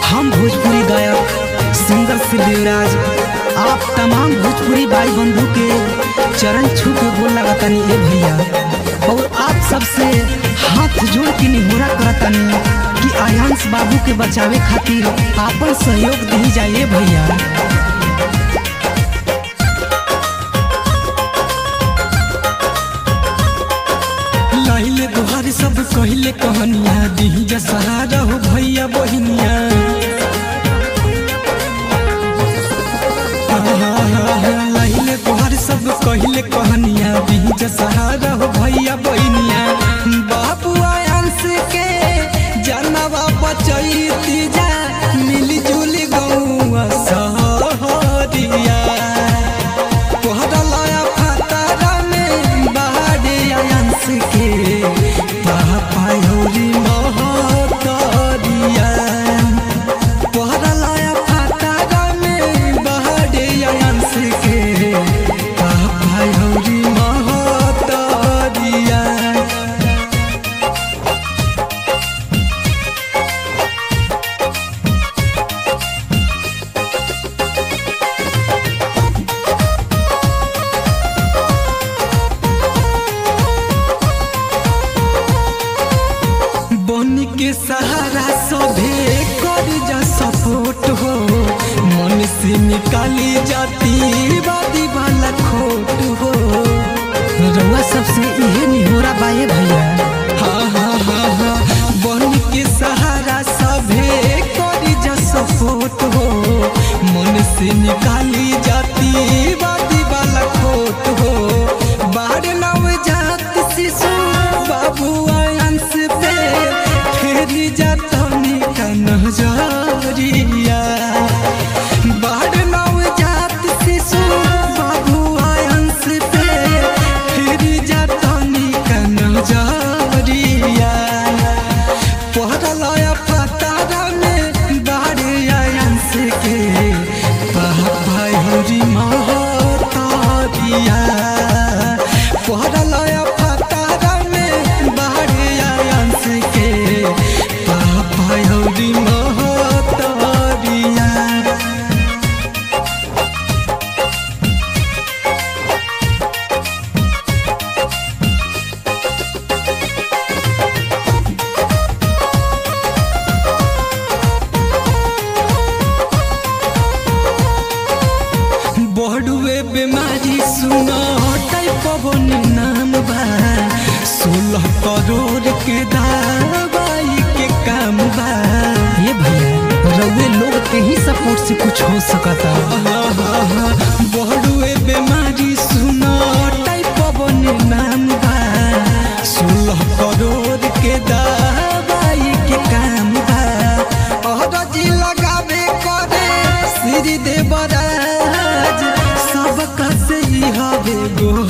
हम भोजपुरी गायक सिंगर शिवराज आप तमाम भोजपुरी भाई बंधु के चरण छू के गोल लगातानी ए भैया और आप सबसे हाथ जोड़ के निहोरा करतानी कि आयांश बाबू के बचावे खातिर आपन सहयोग दी जाए भैया लाइले दुहार सब कहले कहनिया दी सहारा हो भैया बहिनिया लाइले दुहार सब कहले कहनिया दी सहारा हो भैया बहिनिया बाबू आयांश के जनवा बचैती जा मिली जुली गौआ सहरिया तोहरा लाया फतारा में बाहरे आयांश के पापा यौरी महतरिया तोहरा लाया फतारा में बाहरे आयांश के पापा यौरी महतरिया बन के सहारा सभे कर जा सपोर्ट हो मन से निकाली जाती वादी वाला खोट हो रउआ सबसे इहे निहोरा बाए भैया हाँ हाँ हाँ हाँ बन के सहारा सभे कर जा सपोर्ट हो मन से निकाली जाती वादी वाला खोट हो बाढ़ नव जात शिशु बाबू आयांश पे फेरी जातनी का नजरिया बाढ़ नव जात शिशु बाबू आयांश पे फेरी जातनी का नजरिया पहरलाया फतारा में बाढ़ आयांश के पापा हरी महतारिया पहरलाया फतारा में बाढ़ आयांश के पापा हरी महतारिया बढ़ुए बीमारी सुनो पवन नाम बा सोलह करोड़ के दवाई के काम बा ये भैया रउए लोग के ही सपोर्ट से कुछ हो सकता बढ़ुए बीमारी सुनो पवन नाम बा सोलह करोड़ के दवाई के काम बा अहरजी लगावे करे श्री देवराज सबका से ही हवे गो